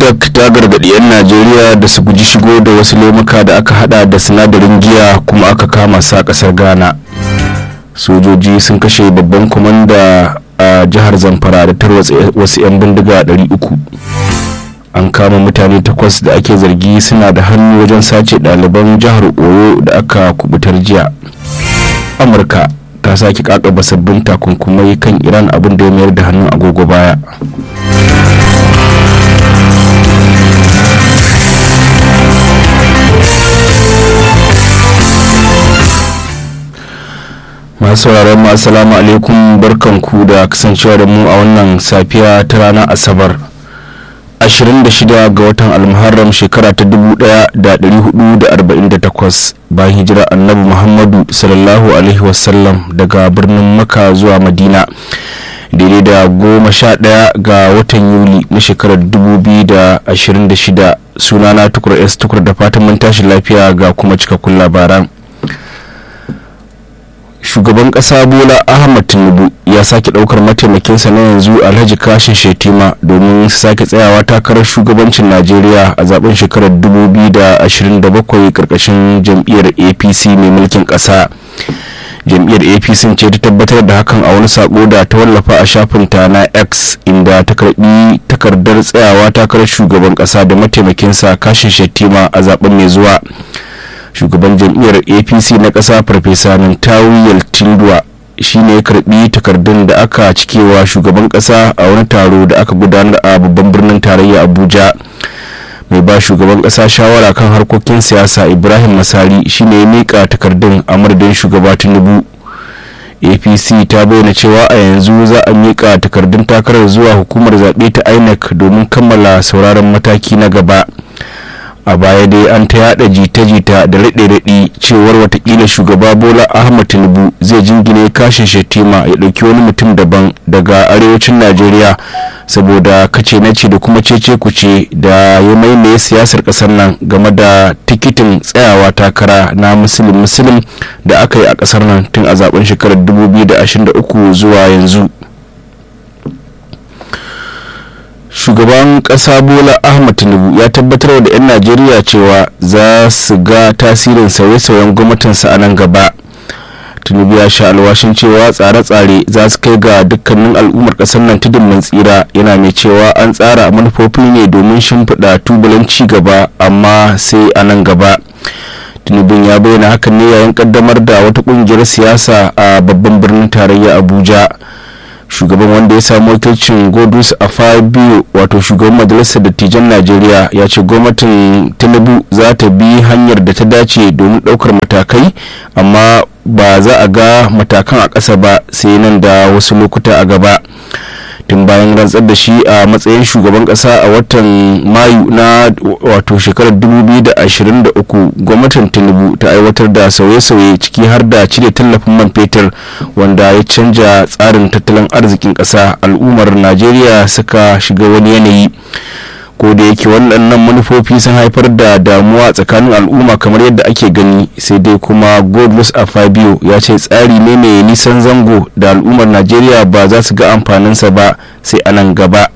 nafdac ta gargaɗi 'yan najeriya da su guji shigo da wasu lemuka da aka hada da sinadarin giya kuma aka kama sa ƙasar ghana sojoji sun kashe babban kwamanda a jihar zamfara da tarwatsa wasu 'yan bindiga 300 an kama mutane takwas da ake zargi suna da hannu wajen sace ɗaliban jihar oyo da aka kubutar jiya amurka ta sake kakaba sabbin takunkumai kan iran abin da ya mayar da hannun agogo baya masu sauraron mu assalamu alaikum barkanku da kasancewa da mu a wannan safiya ta ranar asabar 26 ga watan almuharram shekara ta 1448 bayan hijira annabi muhammadu sallallahu alaihi wasallam daga birnin maka zuwa madina daidai da goma sha ɗaya ga watan yuli na shekarar 2026 sunana tukur s tukur da fatan mun tashi lafiya ga kuma cikakkun labaran shugaban kasa bola ahmad tinubu ya sake daukar mataimakinsa na yanzu alhaji kashin shetima domin sake tsayawa takarar shugabancin najeriya a zaben shekarar 2027 karkashin jam'iyyar apc mai mulkin kasa jam'iyyar apc ce ta tabbatar da hakan a wani sako da ta wallafa a shafinta na x inda ta karbi takardar tsayawa takarar shugaban kasa da mataimakinsa kashin shetima a zaben mai zuwa shugaban jam'iyyar apc na ƙasa farfesa nantawiyar tindua shi ne karbi takardun da aka cikewa shugaban ƙasa a wani taro da aka gudanar a babban birnin tarayya abuja mai ba shugaban ƙasa shawara kan harkokin siyasa ibrahim masari shi ne ya miƙa takardun a madadin shugaba tinubu apc ta bayyana cewa a yanzu za a miƙa takardun takarar zuwa hukumar zaɓe ta inec domin kammala sauraron mataki na gaba a baya dai an ta yada jita-jita da raɗe-raɗi cewar watakila shugaba bola ahmad tinubu zai jingine kashin shetima ya ɗauki wani mutum daban daga arewacin najeriya saboda kace na ce da kuma cece kuce da ya maimaye siyasar ƙasar nan game da tikitin tsayawa takara na musulun musulun da aka yi a ƙasar nan tun a zaben shekarar 2023 zuwa yanzu shugaban kasa bola ahmad tinubu ya tabbatar da 'yan najeriya cewa za su ga tasirin sauye-sauyen gwamnatinsa a nan gaba tinubu ya sha alwashin cewa tsare-tsare za su kai ga dukkanin al'ummar kasar nan tudun mun tsira yana mai cewa an tsara manufofi ne domin shimfiɗa tubulan ci gaba amma sai a nan gaba tinubun ya bayyana hakan ne yayin kaddamar da wata kungiyar siyasa a babban birnin tarayya abuja shugaban wanda ya samu wakilcin godus a fabio wato shugaban majalisar dattijan najeriya ya ce gwamnatin tinubu za ta bi hanyar da ta dace domin ɗaukar matakai amma ba za a ga matakan a ƙasa ba sai nan da wasu lokuta a gaba tun bayan rantsar da shi a matsayin shugaban kasa a watan mayu na wato shekarar 2023 gwamnatin tinubu ta aiwatar da sauye-sauye ciki har da cire tallafin man fetur wanda ya canja tsarin tattalin arzikin kasa al'ummar najeriya suka shiga wani yanayi ko da yake waɗannan manufofi sun haifar da damuwa tsakanin al'umma kamar yadda ake gani sai dai kuma godless a fabio ya ce tsari ne mai nisan zango da al'ummar najeriya ba za su ga amfaninsa ba sai a nan gaba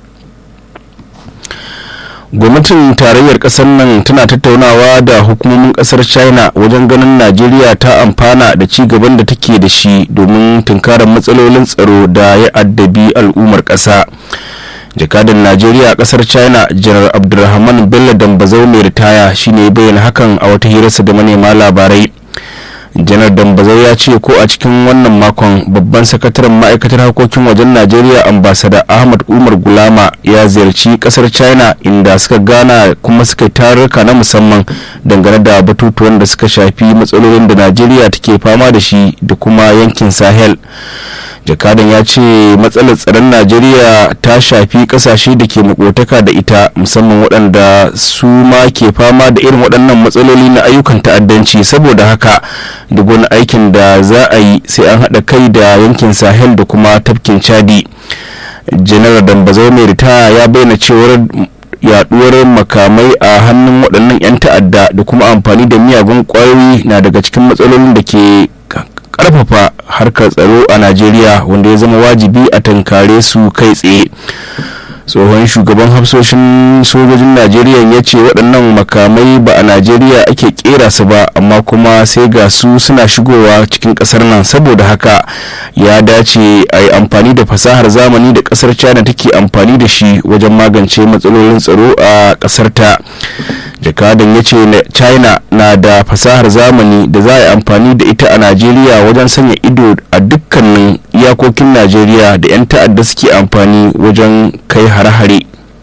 gwamnatin tarayyar kasar nan tana tattaunawa da hukumomin kasar china wajen ganin najeriya ta amfana da ci gaban da take da shi domin tunkarar matsalolin tsaro da ya addabi al'ummar ƙasa. jakadan najeriya a kasar china janar abdulrahman bello dambazau mai ritaya shine bayyana hakan a wata hirarsa da manema labarai janar dambazau ya ce ko a cikin wannan makon babban sakataren ma'aikatar harkokin wajen najeriya ambasada ahmad umar gulama ya ziyarci kasar china inda suka gana kuma suka tarurruka na musamman dangane da batutuwan da suka shafi matsalolin da najeriya take fama da shi da kuma yankin sahel jakadan ya ce matsalar tsaron najeriya ta shafi kasashe da ke makotaka da ita musamman waɗanda su ma ke fama da irin waɗannan matsaloli na ayyukan ta'addanci saboda haka duk wani aikin da za a yi sai an haɗa kai da yankin sahel da kuma tafkin chadi janar dambazau mai ritaya ya bayyana cewar yaduwar makamai a hannun waɗannan 'yan ta'adda da kuma amfani da miyagun ƙwayoyi na daga cikin matsalolin da ke karfafa harkar tsaro a najeriya wanda ya zama wajibi a tankare su kai tsaye tsohon shugaban hafsoshin sojojin najeriya ya ce waɗannan makamai ba a najeriya ake kera su ba amma kuma sai ga su suna shigowa cikin ƙasar nan saboda haka ya dace a yi amfani da fasahar zamani da ƙasar china take amfani da shi wajen magance matsalolin tsaro a ƙasar ta jakadan ya ce china na da fasahar zamani da za a yi amfani da ita a najeriya wajen sanya ido a dukkanin iyakokin najeriya da 'yan ta'adda suke amfani wajen kai hare-hare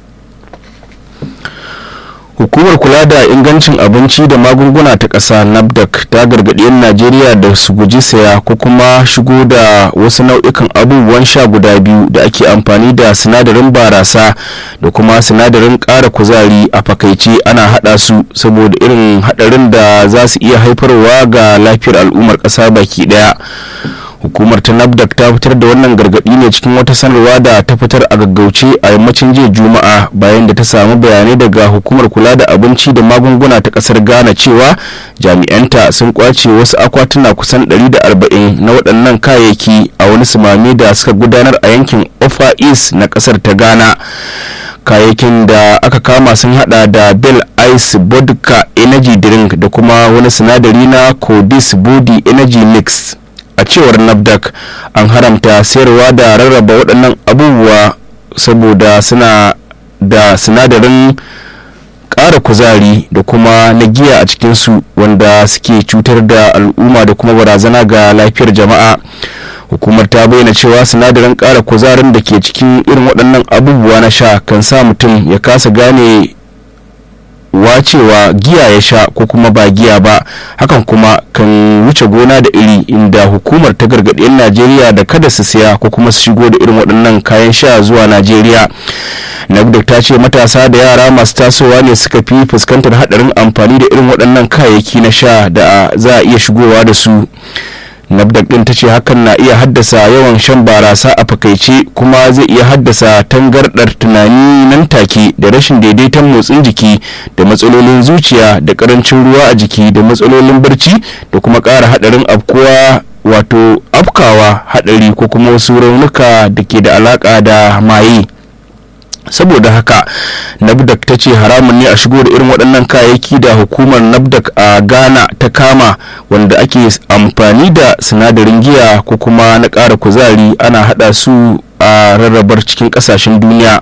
hukumar kula da ingancin abinci da magunguna ta ƙasa nafdac ta gargaɗi 'yan najeriya da su guji saya ko kuma shigo da wasu nau'ikan abubuwan sha guda biyu da ake amfani da sinadarin barasa da kuma sinadarin ƙara kuzari a fakaice ana haɗa su saboda irin haɗarin da za su iya haifarwa ga lafiyar al'ummar ƙasa baki ɗaya hukumar ta nafdac ta fitar da wannan gargaɗi ne cikin wata sanarwa da ta fitar a gaggauce a yammacin jiya juma'a bayan da ta samu bayanai daga hukumar kula da abinci da magunguna ta ƙasar ghana cewa jami'anta sun kwace wasu akwatuna kusan 140 na waɗannan kayayyaki a wani sumame da suka gudanar a yankin ofa east na ƙasar ta ghana kayayyakin da aka kama sun hada da bell ice vodka energy drink da kuma wani sinadari na codis body energy mix a cewar nafdac an haramta sayarwa da rarraba waɗannan abubuwa saboda suna da sinadarin ƙara kuzari da kuma na giya a cikinsu wanda suke cutar da al'umma da kuma barazana ga lafiyar jama'a hukumar ta bayyana cewa sinadarin ƙara kuzarin da ke cikin irin waɗannan abubuwa na sha kan sa mutum ya kasa gane wacewa giya ya sha ko kuma ba giya ba hakan kuma kan wuce gona da iri inda hukumar ta gargaɗi 'yan najeriya da kada su siya ko kuma su shigo da irin waɗannan kayan sha zuwa najeriya nagdok ta ce matasa da yara masu tasowa ne suka fi fuskantar haɗarin amfani da irin waɗannan kayayyaki na sha da za a iya shigowa da su nafdak din ta ce hakan na iya haddasa yawan shan barasa a fakaice kuma zai iya haddasa tangardar tunani nan take da rashin daidaiton motsin jiki da matsalolin zuciya da karancin ruwa a jiki da matsalolin barci da kuma ƙara haɗarin afkuwa wato afkawa haɗari ko kuma wasu raunuka da ke da alaƙa da maye saboda haka nabdak ta ce haramun ne a shigo da irin waɗannan kayayyaki da hukumar nabdak a ghana ta kama wanda ake amfani da sinadarin giya ko kuma na ƙara kuzari ana haɗa su a rarrabar cikin ƙasashen duniya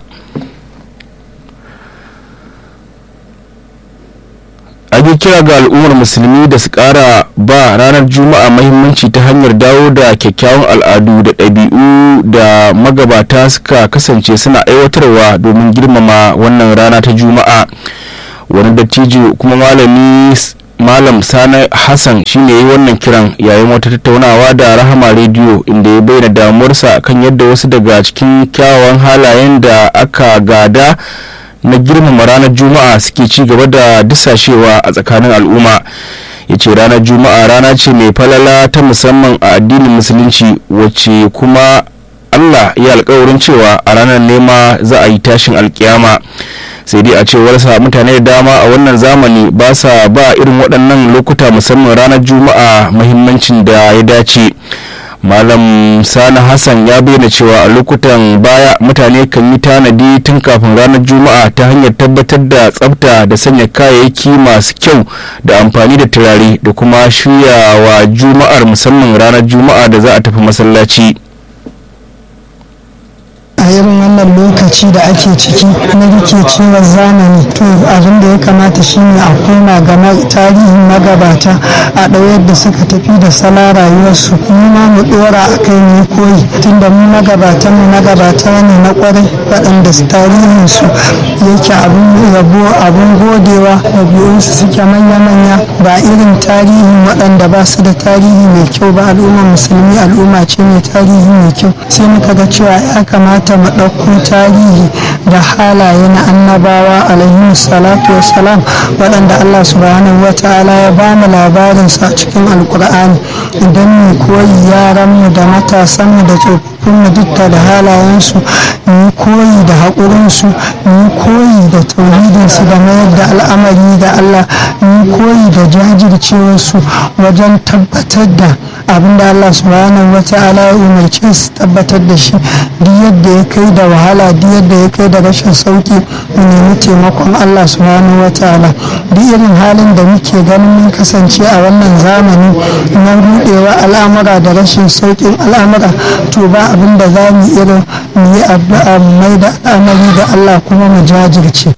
ake kira ga al'ummar musulmi da su kara ba ranar juma'a mahimmanci ta hanyar dawo da kyakkyawan al'adu da ɗabi'u da magabata suka kasance suna aiwatarwa domin girmama wannan rana ta juma'a wani dattijo kuma malami malam sani hassan shine yi wannan kiran yayin wata tattaunawa da rahama rediyo inda ya bayyana damuwarsa kan yadda wasu daga cikin kyawawan halayen da aka gada na girmama ranar juma'a suke ci gaba da disashewa a tsakanin al'umma ya ce ranar juma'a rana ce mai falala ta musamman a addinin musulunci wacce kuma allah ya alkawarin cewa a ranar nema za a yi tashin alkiyama sai dai a cewarsa mutane da dama a wannan zamani ba sa ba irin waɗannan lokuta musamman ranar juma'a mahimmancin da ya dace malam sani hassan ya bayyana cewa a lokutan baya mutane kan yi tanadi tun kafin ranar juma'a ta hanyar tabbatar da tsafta da sanya kayayyaki masu kyau da amfani da turare da kuma shirya wa juma'ar musamman ranar juma'a da za a tafi masallaci a irin wannan lokaci da ake ciki na rikicewar zamani to abin da ya kamata shine a koma ga tarihin magabata a ɗauyar da suka tafi da sala rayuwarsu mu ma mu ɗora a kai ne koyi tunda mu magabatan mu magabata ne na kwarai waɗanda tarihin su yake abin yabo abin godewa ɗabi'unsu suke manya-manya ba irin tarihin waɗanda ba su da tarihi mai kyau ba al'ummar musulmi al'umma ce mai tarihi mai kyau sai muka ga cewa ya kamata mu ɗauko tarihi da halaye na annabawa alaihi salatu wassalam waɗanda Allah subhanahu wa ta'ala ya ba mu labarinsa a cikin alkur'ani idan mu koyi yaranmu da matasanmu da tsofaffi siffofinmu dukka da halayensu mu yi koyi da haƙurinsu mu yi koyi da tauhidinsu da mayar da al'amari da Allah mu yi koyi da jajircewarsu wajen tabbatar da abin da Allah subhanahu wa ta'ala ya umarce su tabbatar da shi duk yadda ya kai da wahala duk yadda ya kai da rashin sauki mu nemi taimakon Allah subhanahu wa ta'ala duk irin halin da muke ganin mun kasance a wannan zamani na rudewa al'amura da rashin saukin al'amura to ba abin da za mu irin mu yi addu'a mu mai da al'amari da Allah kuma mu jajirce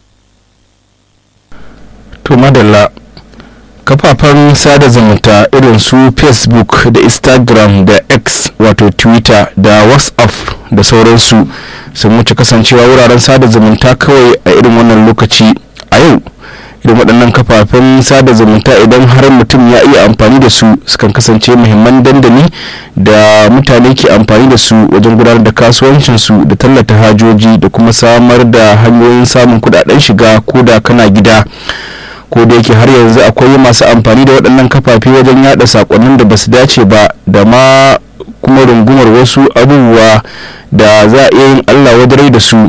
to madalla kafafen sada zumunta irin su facebook da instagram da x wato twitter da whatsapp da sauransu sun wuce kasancewa wuraren sada zumunta kawai a irin wannan lokaci a yau irin waɗannan kafafen sada zumunta idan har mutum ya iya amfani da su sukan kasance muhimman dandali da mutane ke amfani da su wajen gudanar da kasuwancinsu da tallata hajoji da kuma samar da hanyoyin samun kudaden shiga ko da kana gida ko da yake har yanzu akwai masu amfani da waɗannan kafafe wajen yada sakonnin da basu dace ba da ma kuma rungumar wasu abubuwa da za a iya yin allah wadarai da su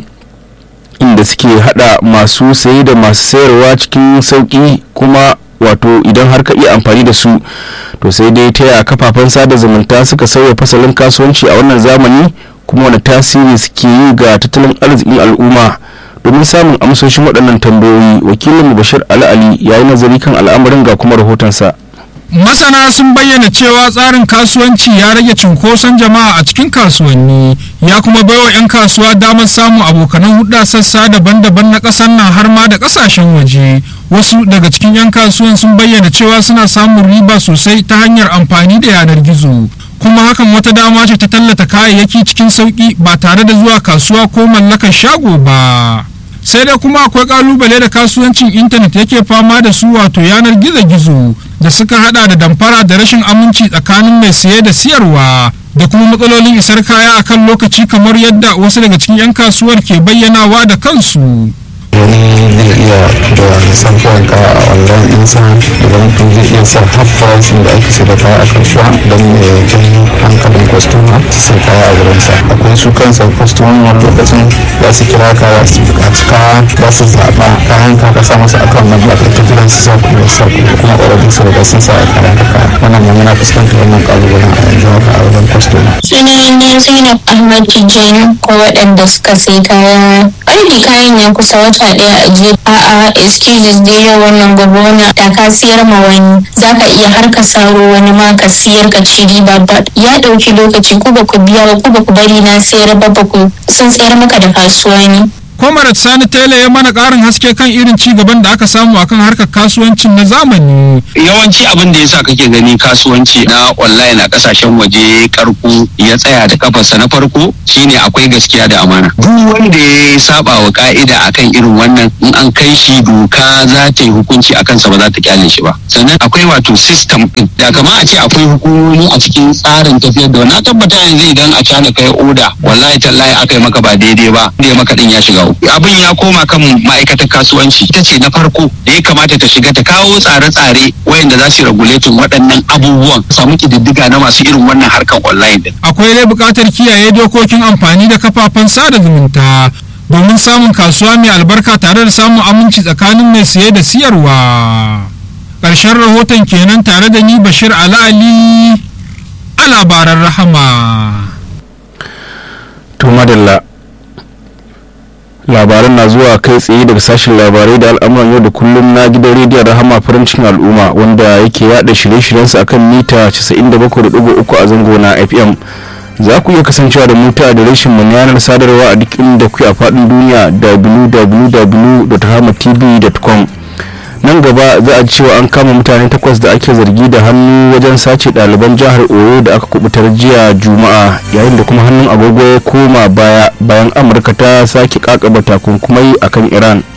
inda suke hada masu saye da masu sayarwa cikin sauki kuma wato idan har ka iya amfani da su to sai dai ta yaya kafafen sada zumunta suka sauya fasalin kasuwanci a wannan zamani kuma wani tasiri suke yi ga tattalin arzikin al'umma domin samun amsoshin waɗannan tambayoyi wakilin bashir ali ali ya yi nazari kan al'amarin ga kuma rahotonsa masana sun bayyana cewa tsarin kasuwanci ya rage cunkoson jama'a a cikin kasuwanni ya kuma baiwa 'yan kasuwa damar samun abokanan hudda sassa daban-daban na ƙasar nan har ma da ƙasashen waje wasu daga cikin 'yan kasuwan sun bayyana cewa suna samun riba sosai ta hanyar amfani da yanar gizo kuma hakan wata dama ce ta tallata kayayyaki cikin sauƙi ba tare da zuwa kasuwa ko mallakar shago ba sai dai kuma akwai kalubale da kasuwancin intanet yake fama da su wato yanar gizo-gizo da suka hada da damfara da rashin aminci tsakanin mai saye da siyarwa da kuma matsalolin isar kaya akan lokaci kamar yadda wasu daga cikin 'yan kasuwar ke bayyanawa da kansu wani zai iya da samfuwan kaya a online ɗinsa idan mutum zai iya sa half price da ake sai da kaya a kasuwa don ya jan hankalin kwastoma su sai kaya a wurinsa akwai su kansa kwastomomi wani lokacin za su kira ka za su buƙaci kaya za su zaɓa kayan ka ka sa masa akan nan ba ka jiran su sa kuma sa kuma kuma ƙwararru su riga sun sa a kayan ka kaya wannan ma muna fuskantar wannan ƙalubalen a yanzu haka a wajen kwastoma. sunana zainab ahmad tijjani ko waɗanda suka sai kaya ƙarfi kayan ya kusa wata ɗaya a je a'a excuses da yau wannan gobe wannan da ka siyar ma wani zaka iya har ka saro wani ma ka siyar ka ci riba ba ya ɗauki lokaci ku ba ku biya ba ku ba ku bari na sayar ba ba ku sun sayar maka da kasuwa ne Comrade Sani Tele ya mana ƙarin haske kan irin ci gaban da aka samu akan harkar kasuwancin na zamani. yawanci abin da yasa kake gani kasuwanci na online a kasashen waje karko ya tsaya da kafarsa na farko shine akwai gaskiya da amana duk wanda ya saba wa ka'ida akan irin wannan in an kai shi doka za ta yi hukunci akan sa ba za ta kyale shi ba sannan akwai wato system din da kama a ce akwai hukumomi a cikin tsarin tafiyar da wannan tabbata yanzu idan a cana kai oda wallahi tallahi aka yi maka ba daidai ba da ya maka din ya shiga uku. abin ya koma kan ma'aikatar kasuwanci ita ce na farko da ya kamata ta shiga ta kawo tsare-tsare wayanda za su regulating waɗannan abubuwan samu kididdiga na masu irin wannan harkar online din Akwai dai buƙatar kiyaye dokokin amfani da kafafen sada zumunta domin samun kasuwa mai albarka tare da samun aminci tsakanin mai siye da siyarwa. Ƙarshen rahoton kenan tare da ni Bashir Ali Ali a labaran rahama. to madalla labaran na zuwa kai tsaye daga sashen labarai da al'amuran yau da kullum na gidan rediyon rahama farin cikin al'umma wanda yake yada shirye-shiryensa akan mita 97.3 a zango na fm za ku iya kasancewa da muta da rashin mu na yanar sadarwa a duk inda ku a faɗin duniya www.rahamatv.com nan gaba za a cewa an kama mutane takwas da ake zargi da hannu wajen sace ɗaliban jihar oyo da aka kubutar jiya juma'a yayin da kuma hannun agogo ya koma baya bayan amurka ta sake kakaba takunkumai akan iran